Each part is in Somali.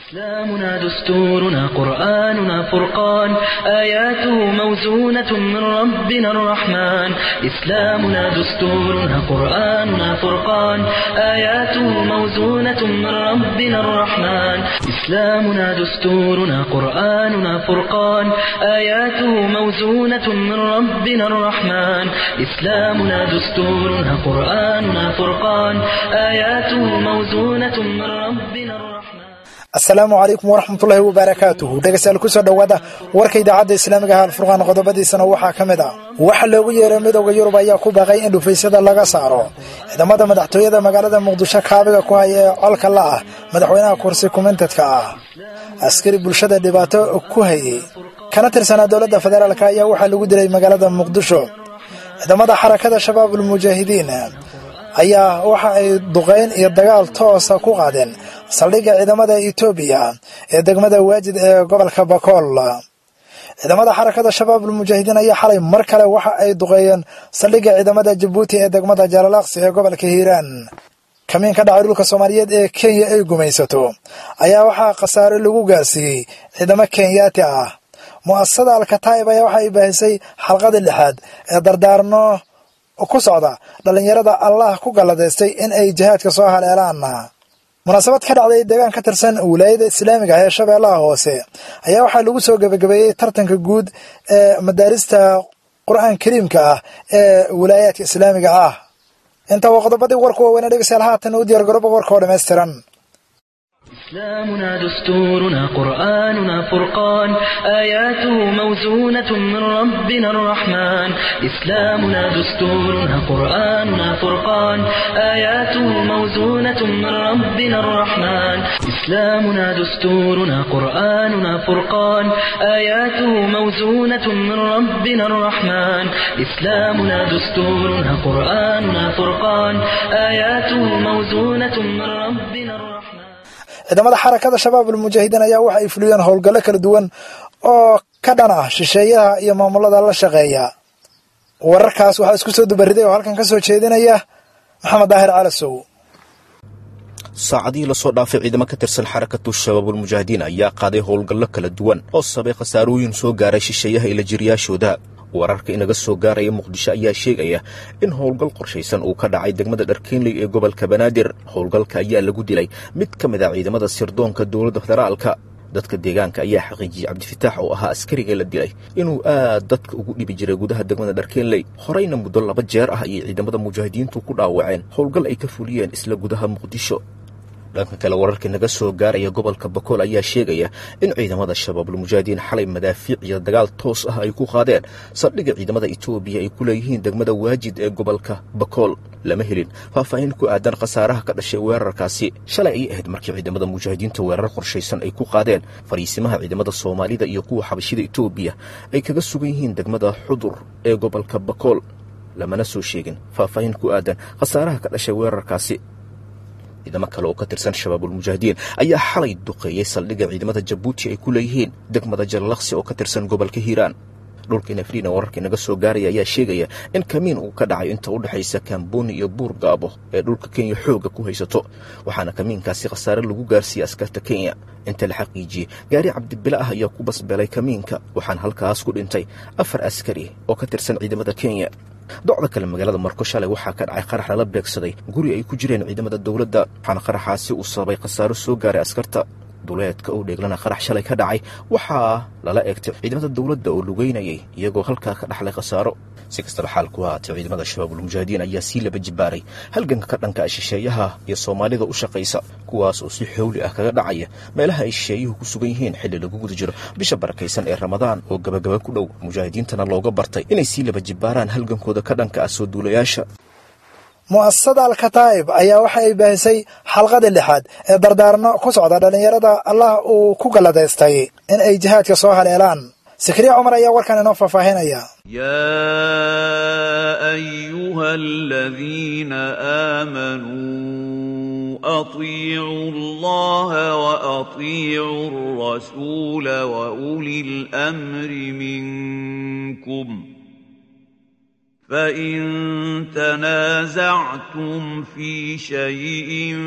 إسلامنا دستورنا قرآننا فرقان آياته موزونة من ربنا الرحمن إسلامنا دستورنا قرآننا فرقان آياته موزونة من ربنا الرحمن إسلامنا دستورنا قرآننا فرقان آياته موزونة من ربنا الرحمن إسلامنا دستورنا قرآننا فرقان آياته موزونة من ربنا الرحمن asalaamu calaykum waraxmatullaahi wabarakaatuhu dhegeystayaal kusoo dhowaada warka idaacadda islaamiga ah alfurqaan qodobadiisana waxaa ka mid ah waxaa loogu yeeray midowda yurub ayaa ku baaqay in dhufaysyada laga saaro ciidamada madaxtooyada magaalada muqdisho kaabiga ku haya ee colka la ah madaxweynaha kursi kumentedka ah askari bulshada dhibaato ku hayay kana tirsanaa dowladda federaalk ayaa waxaa lagu dilay magaalada muqdisho ciidamada xarakada shabaabul mujaahidiin ayaa waxa ay duqayn iyo dagaal toosa ku qaadeen saldhigga ciidamada etoobiya ee degmada waajid ee gobolka bakool ciidamada xarakada shabaabul mujaahidiin ayaa xalay mar kale waxa ay duqeeyeen saldhigga ciidamada jabuuti ee degmada jaalalaaqsi ee gobolka hiiraan kamiin ka dhacay dhulka soomaaliyeed ee kenya ay gumaysato ayaa waxaa khasaare lagu gaarsiiyey ciidamo kenyaati ah mu'asasada alkataa'ib ayaa waxa ay baahisay xalqadii lixaad ee dardaarno ku socda dhallinyarada allah ku galladaystay in ay jihaadka soo haleelaan munaasabad ka dhacday deegaan ka tirsan wilaayada islaamiga ah ee shabeellaha hoose ayaa waxaa lagu soo gebagabeeyey tartanka guud ee madaarista qur-aan kariimka ah ee wilaayaadka islaamiga ah inta waa qodobadii warku waaweyne dhegeystayaal haatan u diyaar garooba warka oo dhammaystiran إسلامنا دستورنا قرآننا فرقان آياته موزونة من ربنا الرحمن إسلامنا دستورنا قرآننا فرقان آياته موزونة من ربنا الرحمن إسلامنا دستورنا قرآننا فرقان آياته موزونة من ربنا الرحمن إسلامنا دستورنا قرآننا فرقان آياته موزونة من ربنا الرحمن ciidamada xarakada shabaabul mujaahidiin ayaa waxa ay fuliyeen howlgallo kala duwan oo ka dhan ah shisheeyaha iyo maamulada la shaqeeya wararkaas waxaa isku soo dubariday oo halkan ka soo jeedinaya maxamed daahir calasow saacadihii lasoo dhaafay ciidamo ka tirsan xarakatu shabaabul mujaahidiin ayaa qaaday howlgallo kala duwan oo sabay khasaarooyin soo gaaray shisheeyaha ila jiryaashooda wararka inaga soo gaaraya muqdisho ayaa sheegaya in howlgal qorshaysan uu ka dhacay degmada dharkeenley ee gobolka banaadir howlgalka ayaa lagu dilay mid ka mid ah ciidamada sirdoonka dowladda federaalka dadka deegaanka ayaa xaqiijiyey cabdifitaax oo ahaa askariga la dilay inuu aad dadka ugu dhibi jiray gudaha degmada dharkeenley horeyna muddo laba jeer ah ayay ciidamada mujaahidiintu ku dhaawaceen howlgal ay ka fuliyeen isla gudaha muqdisho dhanka kale wararka naga soo gaaraya gobolka bakool ayaa sheegaya in ciidamada shabaabul mujaahidiin xalay madaafiic iyo dagaal toos ah ay ku qaadeen saldhigga ciidamada etoobiya ay ku leeyihiin degmada waajid ee gobolka bakool lama helin faahfaahin ku aadan khasaaraha ka dhashay weerarkaasi shalay ayay ahayd markii ciidamada mujaahidiinta weerar qorshaysan ay ku qaadeen fariisimaha ciidamada soomaalida iyo kuwa xabashida etoobiya ay kaga sugan yihiin degmada xudur ee gobolka bakool lamana soo sheegin faahfaahin ku aadan khasaaraha ka dhashay weerarkaasi ciidamo kale oo ka tirsan shabaabul mujaahidiin ayaa xalay duqeeyey saldhigga ciidamada jabuuti ay ku leeyihiin degmada jallaqsi oo ka tirsan gobolka hiiraan dhulka nafriina wararka inaga soo gaaraya ayaa sheegaya in kamiin uu ka dhacay inta u dhexaysa kambooni iyo buur gaabo ee dhulka kenya xoogga ku haysato waxaana kamiinkaasi khasaare lagu gaarsiiyey askarta kenya inta la xaqiijiyey gaari cabdibile ah ayaa ku basbeelay kamiinka waxaana halkaas ku dhintay afar askari oo ka tirsan ciidamada kenya docda kale magaalada marko shalay waxaa ka dhacay qarax lala beegsaday guri ay ku jireen ciidamada dowladda waxaana qaraxaasi uu sababay khasaaro soo gaaray askarta duleedka oo dheeglana qarax shalay ka dhacay waxaa lala eegtay ciidamada dowladda oo lugeynayay iyagoo halkaa ka dhaxlay khasaaro si kastaba xaalku haatay ciidamada shabaabul mujaahidiin ayaa sii laba jibaaray halganka ka dhanka ah shisheeyaha iyo soomaalida u shaqaysa kuwaas oo si xowli ah kaga dhacaya meelaha ay shisheeyuhu ku sugan yihiin xilli lagu guda jiro bisha barakaysan ee ramadaan oo gabagaba ku dhow mujaahidiintana looga bartay inay sii laba jibaaraan halgankooda ka dhanka ah soo duulayaasha mu'asasada alkataa'ib ayaa waxa ay baahisay xalqadii lixaad ee dardaarno ku socda dhallinyarada allah uu ku galladaystay in ay jihaadka soo haleelaan sikriya cumar ayaa warkan inoo faahfaahinaya يا أيها الذين آمنوا أطيعوا الله وأطيعوا الرسول وأولي الأمر منكم فإن تنازعتم في شيء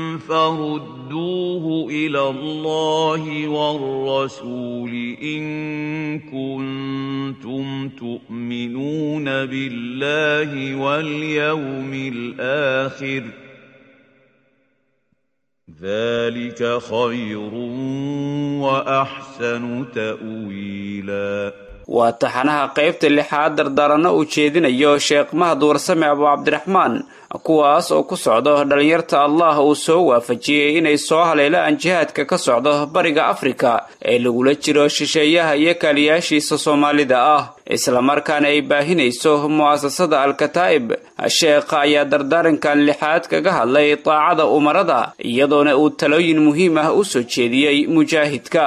فردوه إلى الله والرسول إن كنتم تؤمنون بالله واليوم الآخر ذلك خير وأحسن تأويلاً waa taxanaha qaybta lixaad dardaaranno uu jeedinayo sheekh mahad warsame abu cabdiraxmaan kuwaas oo ku socdo dhallinyarta allah uu soo waafajiyey inay soo haleelaan jihaadka ka socdo bariga afrika ee lagula jiro shisheeyaha iyo kaaliyaashiisa soomaalida ah islamarkaana ay baahinayso mu'asasada al-kataa'ib sheekha ayaa dardaarankan lixaad kaga hadlay daacada umarada iyadoona uu talooyin muhiim ah u soo jeediyey mujaahidka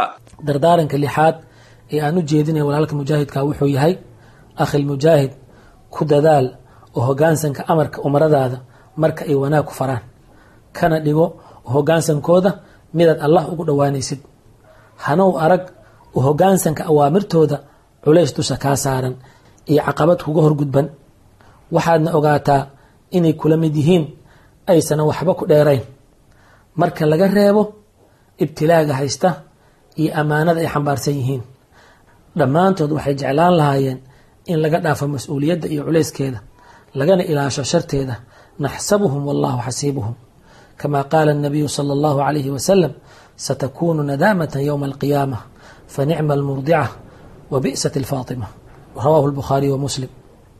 ee aan u jeedinaya walaalka mujaahidka wuxuu yahay akhil mujaahid ku dadaal oo hogaansanka amarka umaradaada marka ay wanaag ku faraan kana dhigo hogaansankooda midaad allah ugu dhowaanaysid hanow arag u hogaansanka awaamirtooda culays dusha kaa saaran iyo caqabad kuga horgudban waxaadna ogaataa inay kula mid yihiin aysanan waxba ku dheerayn marka laga reebo ibtilaaga haysta iyo ammaanada ay xambaarsan yihiin dhammaantood waxay jeclaan lahaayeen in laga dhaafo mas-uuliyadda iyo culayskeeda lagana ilaasho sharteeda naxsabuhum wallahu xasiibuhum kama qaala الnabiyu salى اllahu عalayhi wasalam satakunu nadaamata ywma alqiyaama fanicma almurdica wa bi'sat اlfaatima rawahu اlbukhaariy wa muslim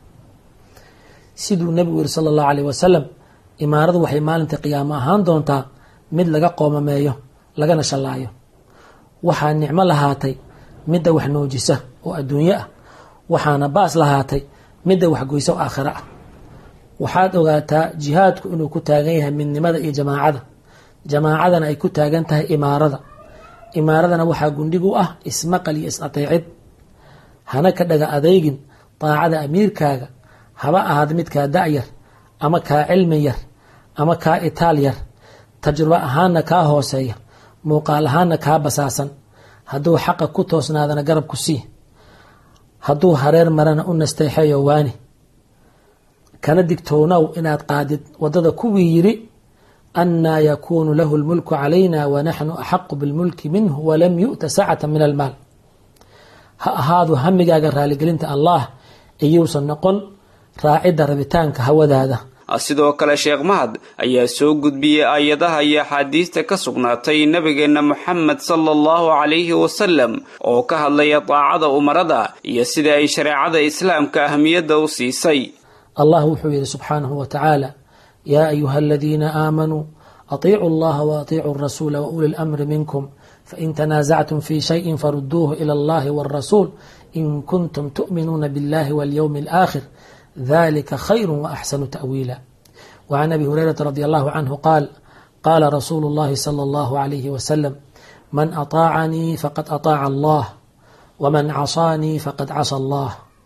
siduu nebigu yihi sala اllahu alayh wasalam imaaradu waxay maalinta qiyaamo ahaan doontaa mid laga qoomameeyo lagana shallaayo waxaa nicmo lahaatay midda wax noojisa oo adduunyo ah waxaana baas lahaatay midda waxgoysa oo aakhiro ah waxaad ogaataa jihaadku inuu ku taagan yahay midnimada iyo jamaacada jamaacadana ay ku taagan tahay imaarada imaaradana waxaa gundhig u ah ismaqal iyo is-ateecid hana ka dhaga adeygin daacada amiirkaaga haba ahaad midkaa da-yar ama kaa cilmi yar ama kaa itaal yar tajrubo ahaanna kaa hooseeya muuqaal ahaanna kaa basaasan hadduu xaqa ku toosnaadana garab ku sii hadduu hareer marana u nasteexeeyo waani kana digtoonow inaad qaadid waddada kuwii yidhi annaa yakuunu lahu lmulku calayna wanaxnu axaqu bilmulki minhu walam yu'ta sacata min almaal ha ahaadu hamigaaga raaligelinta allah iyuusan noqon raacidda rabitaanka hawadaada sidoo kale sheekh mahad ayaa soo gudbiyey aayadaha iyo axaadiista ka sugnaatay nebigeenna moxamed sala allahu calayhi wasalam oo ka hadlaya daacada umarada iyo sida ay shareecada islaamka ahmiyadda u siisay allah wuxuu yidhi subxaanahu wa tacaala yaa ayuha aladiina aamanuu atiicuu allaha wa atiicuu rasuula wa uli lamri minkum fain tanaasactum fi shayin faruduuhu ila allahi walrasuul in kuntum tu'minuuna biاllahi walyowmi alaakhir ذلك خير وأحسن تأويلا وعن أبي هريرة رضي الله عنه قال قال رسول الله صلى الله عليه وسلم من أطاعني فقد أطاع الله ومن عصاني فقد عصى الله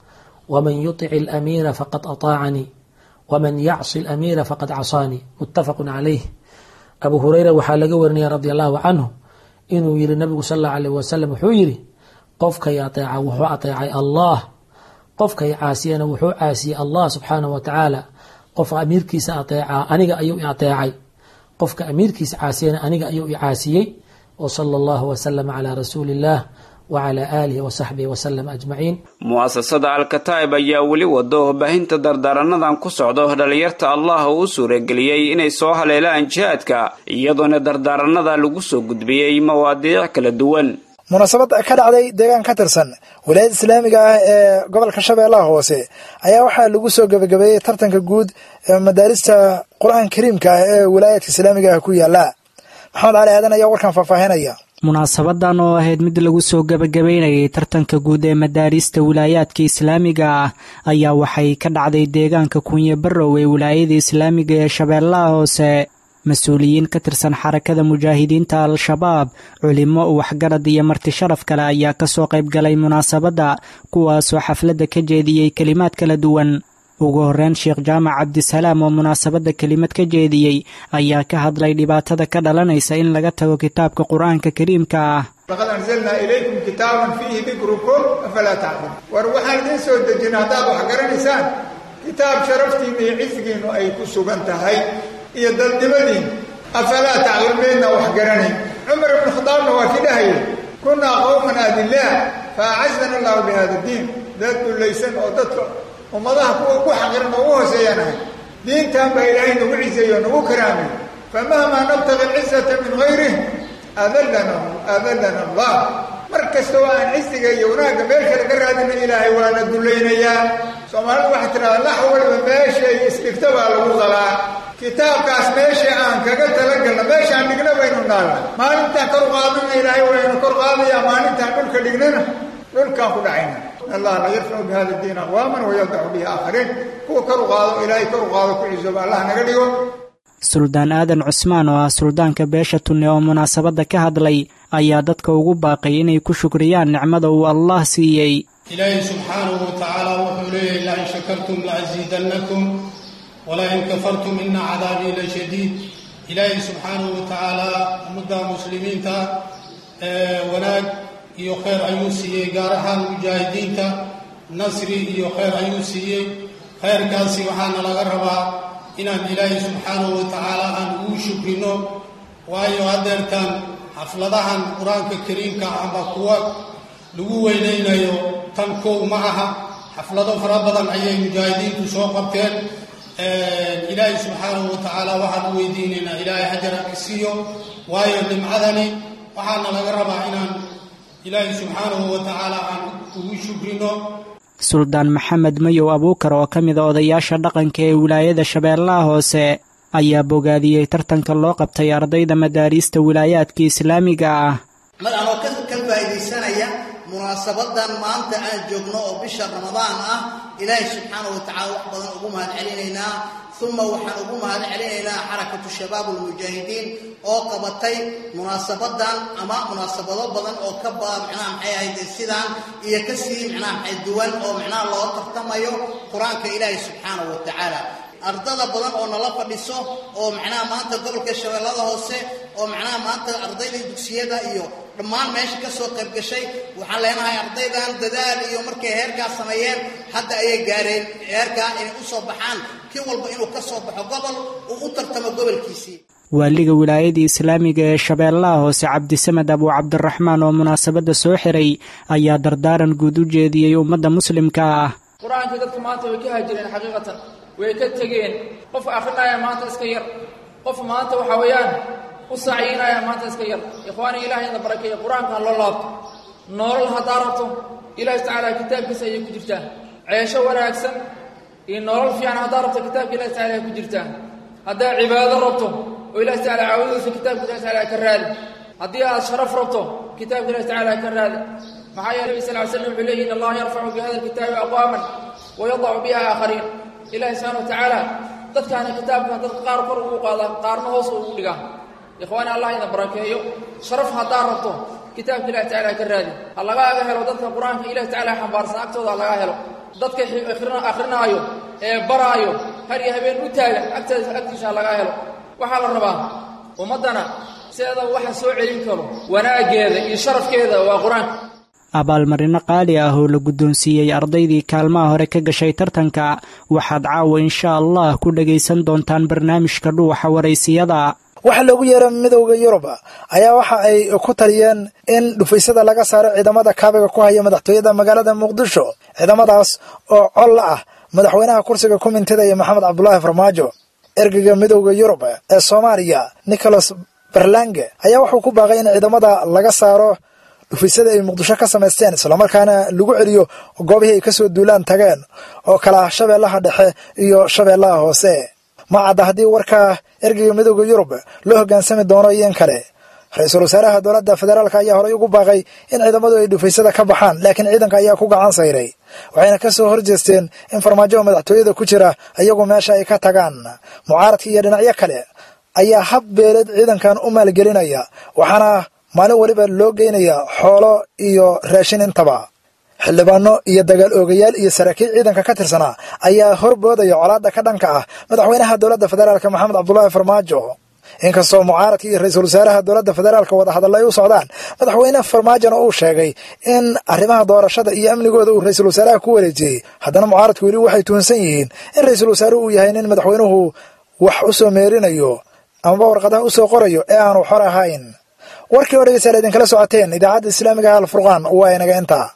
ومن يطع الأمير فقد أطاعني ومن يعصي الأمير فقد عصاني متفق عليه أبو هريرة وحال ورني رضي الله عنه إنه يري النبي صلى الله عليه وسلم حيري قفك يطيع وحو أطيع الله qofkay caasiyana wuxuu caasiyey allah subxaanahu wa tacaala qofka amiirkiisa ateecaa aniga ayuu i ateecay qofka amiirkiisa caasiyana aniga ayuu i caasiyey wa sala allahu wasalama calaa rasuuli illah wacala aalihi wasaxbihi wasalam ajmaciin mu'asasada al-kataa'ib ayaa weli wado baahinta dardaaranadan ku socdo dhallinyarta allah uu u suurageliyey inay soo haleelaan jihaadka iyadoona dardaaranada lagu soo gudbiyey mawaadiic kala duwan munaasabad ka dhacday deegaan ka tirsan wilaayada islaamiga ah ee gobolka shabeellaha hoose ayaa waxaa lagu soo gebagabeeyey tartanka guud ee madaarista qur-aanka kariimka ah ee wilaayadka islaamiga ah ku yaala maxamed cali aadan ayaa warkan faahfaahinaya munaasabadan oo ahayd mid lagu soo gebagabeynayay tartanka guud ee madaarista wilaayaadka islaamiga ah ayaa waxay ka dhacday deegaanka kunye barrow ee wilaayada islaamiga ee shabeellaha hoose mas-uuliyiin ka tirsan xarakada mujaahidiinta al-shabaab culimo waxgarad iyo marti sharaf kale ayaa kasoo qayb galay munaasabadda kuwaasoo xafladda ka jeediyey kelimaad kala duwan ugu horeyn sheekh jaamac cabdisalaam oo munaasabadda kelimad ka jeediyey ayaa ka hadlay dhibaatada ka dhalanaysa in laga tago kitaabka qur-aanka kariimka ah laqad anzalnaa ilaykum kitaaban fiihi dikrukum afalaa tacqiluun war waxaan idiin soo dejina haddaad wax garanaysaan kitaab sharaftiinna iyo cisigiinnu ay ku sugan tahay iyo dadnimadiin afalaa taclameedna wax garanayn cumar ibnu khadaabna waa ki dhahaya kunnaa qowman adillaah fa acazana allahu bi hada diin dad dullaysan oo dadka ummadaha kuwa ugu xaqiran oo ugu hooseeyaan ahay diintan baa ilaahay nagu ciseeyo nagu karaamay famahmaa nabtaqi alcisata min gayrih adallana adallana allah mar kasta oo aan cisiga iyo wanaagga meel kale ka raadina ilaahay waana dullaynayaa soomaalidu waxay tidhahdaa lax waliba meeshay isdhigta baa lagu qalaa kitaabkaas meesha aan kaga talagalna meeshaan dhigna baynu naalna maalintaan kor qaadana ilaahay waynu kor qaadayaa maalintaan dhulka dhignana dhulkaan ku dhacayna allah la yarfacu bi hada diin aqwaaman wayadacu bihi aakhariin kuwa kor u qaado ilaahay kor u qaado ku cisoba allah naga dhigo suldaan aadan cusmaan oo ah suldaanka beesha tunne oo munaasabadda ka hadlay ayaa dadka ugu baaqay inay ku shukriyaan nicmada uu allah siiyey ilaahay subxaanahu wa tacaala wuxuu leeyahy lain shakartum laaziidannakum walain kafartum ina cadaabii la shadiid ilaahay subxaanahu wa tacaala ummadda muslimiinta wanaag iyo khayr ayuu siiyey gaar ahaan mujaahidiinta nasri iyo khayr ayuu siiyey khayrkaasi waxaana laga rabaa inaan ilaahay subxaanahu wa tacaala aan ugu shukrino waayo haddeertaan xafladahan qur-aanka kariimka amba kuwa lagu weynaynayo tan kow ma aha xaflado fara badan ayay mujaahidiintu soo qabteen ilaahay subxaanahu wa tacaala waxaan u weydiinaynaa ilaahay hajara isiiyo waayo nimcadani waxaana laga rabaa inaan ilaahay subxaanahu wa tacaala aan ugu shukrino suldaan maxamed mayow abuukar oo ka mid a odayaasha dhaqanka ee wilaayada shabeellaha hoose ayaa bogaadiyey tartanka loo qabtay ardayda madaariista wilaayaadka islaamiga ah mar anoo ka faa'iidaysanaya munaasabadan maanta aan joogno oo bisha ramadaan ah ilaahay subxaana wa tacala wax badan ugu mahad celinaynaa uma waxaan ugu mahad celinaynaa xarakatu shabaab almujaahidiin oo qabatay munaasabadan ama munaasabado badan oo ka ba micnaha maxay ahayd sidaan iyo kasii micnaha maxay duwan oo micnaha loo tartamayo qur-aanka ilaahay subxaanahu wa tacaala ardada badan oo nala fadhiso oo macnaha maanta gobolka shabeellada hoose oo macnaha maanta ardayda dugsiyada iyo dhammaan meesha ka soo qayb gashay waxaan leenahay ardaydan dadaal iyo markay heerkaa sameeyeen hadda ayay gaareen heerkaa inay u soo baxaan kii walba inuu ka soo baxo gobol uu u tartamo gobolkiisii waaliga wilaayada islaamiga ee shabeellaha hoose cabdisamed abuu cabdiraxmaan oo munaasabadda soo xiray ayaa dardaaran guud u jeediyey ummadda muslimka ah qur-aankii dadka maanta way ka haajireen xaqiiqatan way ka tegeen qofka akhrinaya maanta iska yar qof maanta waxaa weeyaan u saaciinaya maanta iska yar ikhwaani ilahay ina barakeeya qur-aankan loo laabto noolal haddaa rabto ilaahi tacaala kitaabkiisa ayay ku jirtaa ceesho wanaagsan iyo nolol fiican haddaa rabto kitaabka ilahi tacala ay ku jirtaa haddaa cibaado rabto oo ilahi tacala caawadiisa kitaabka ilahi tacala ka raadi haddii aad sharaf rabto kitaabka ilahi tacala ka raadi maxaa yeele nabi sal ly slam wuxuu leeyihi in allaha yarfacu bi hada alkitaabi aqwaaman wayadacu biha aakhariin ilahi subxana wa tacaala dadkaana kitaabkan dadka qaar kor ugu qaada qaarna hoos ugu dhigaa ikhwaani allah ina barakeeyo sharaf haddaa rabto kitaabka ilahi tacala ka raadi ha lagaaga helo dadka qur-aanka ilahi tacala xambaarsan agtooda ha lagaa helo dadka akhrinaayo ee baraayo har iyo habeen u taagan agteeda agtiisa ha lagaa helo waxaa la rabaa ummaddana sideeda waxa soo celin karo wanaaggeeda iyo sharafkeeda waa qur-aanka abaalmarino qaali ah oo la guddoonsiiyey ardaydii kaalmaha hore ka gashay tartanka waxaad caawa insha allah ku dhagaysan doontaan barnaamijka dhuuxa waraysiyada waxaa loogu yeeray midowda yurub ayaa waxa ay ku taliyeen in dhufaysada laga saaro ciidamada kaabiga ku haya madaxtooyada magaalada muqdisho ciidamadaas oo col ah madaxweynaha kursiga kumintada iyo maxamed cabdulaahi farmaajo ergeyga midowda yurub ee soomaaliya nicholas berlange ayaa wuxuu ku baaqay in ciidamada laga saaro dhufaysada ay muqdisho ka samaysteen islamarkaana lagu celiyo goobihii ay kasoo duulaan tageen oo kala ah shabeellaha dhexe iyo shabeellaha hoose ma cadda haddii warka ergeyga midowda yurub loo hoggaansami doono iyo in kale ra-iisul wasaaraha dowladda federaalk ayaa horey ugu baaqay in ciidamadu ay dhufaysada ka baxaan laakiin ciidanka ayaa ku gacan sayray waxayna ka soo horjeesteen in farmaajoha madaxtooyada ku jira iyagu meesha ay ka tagaan mucaaradka iyo dhinacyo kale ayaa hab beeleed ciidankan u maalgelinaya waxaana maalin weliba loo geynaya xoolo iyo raashin intaba xildhibaano iyo dagaal oogayaal iyo saraakiil ciidanka ka tirsanaa ayaa horboodaya colaadda ka dhanka ah madaxweynaha dowladda federaalk maxamed cabdulaahi farmaajo inkastoo mucaaradka iyo ra-iisul wasaaraha dowladda federaalka wadahadalla ay u socdaan madaxweyne farmaajona uu sheegay in arrimaha doorashada iyo amnigooda uu ra-iisul wasaaraha ku wareejiyey haddana mucaaradku weli waxay tuhunsan yihiin in ra-iisul wasaaruhu uu yahay nin madaxweynuhu wax u soo meerinayo amaba warqadaha u soo qorayo ee aanu xor ahayn warkii oo dhegeystayaal idinkala socoteen idaacadda islaamiga alfurqaan waa inaga intaa